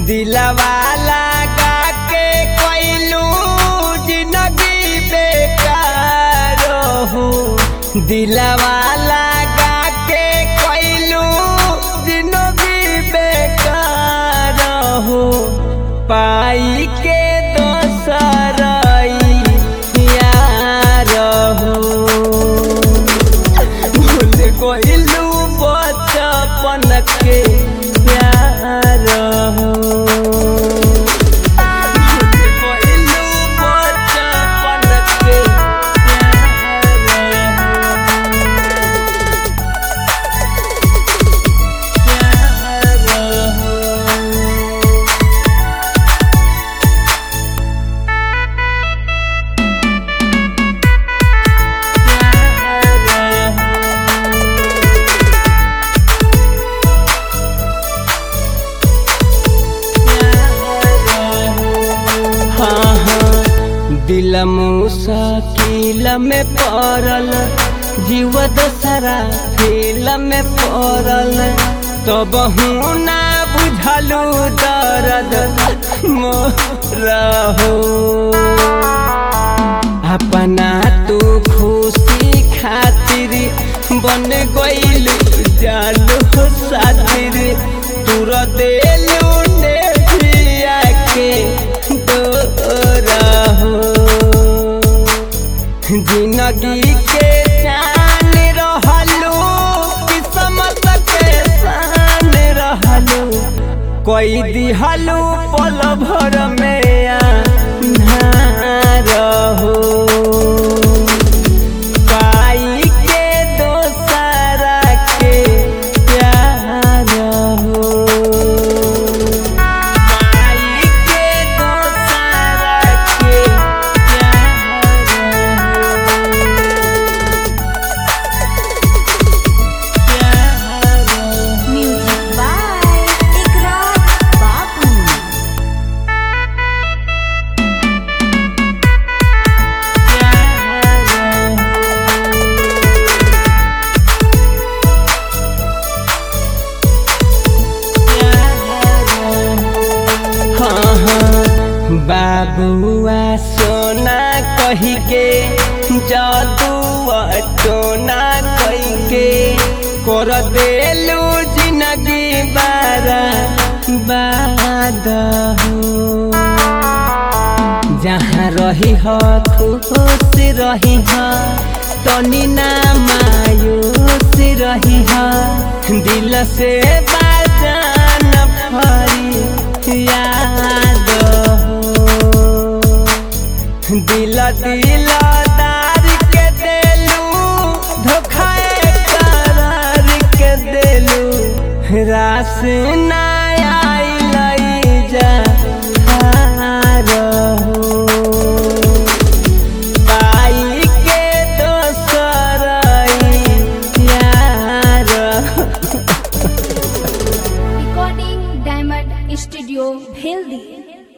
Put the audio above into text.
दिलवा लगा के कोइलू जिंदगी बेकार हो दिलवा लगा के कोइलू जिंदगी बेकार हो पाई के दोसर यार हो भूल गइलू बचपन के प्यार हो भूल गइलू बचपन के प्यार हो। प्यार हो। हाँ हाँ दिल मुसाकिल में पड़ल जीव दशरा खेल में पड़ल तब हूँ ना बुझलू दर्द मोरहो अपना तू खुशी खातिर बन गइल जालू सातिर तुर देलू ने पिया के डोरा हो जिंदगी के जान रहलू किस्मत के शान रहलू कोई दिहलू पल भर में अन्हार हो पाई के दोसरा के प्यार हो पाई के दोसरा के प्यार हो प्यार हो Music by Ikrar Babu. हाँ हाँ बाबुआ सोना कही के जादुआ टोना कही के कर देलू जिंदगी बारा बाद हो जहाँ रही ह खुश रही ह तनी ना मायूस रही ह दिल से बाजान फरी याद हो दिल दिलदार के देलू धोखा करार के देलू रास ना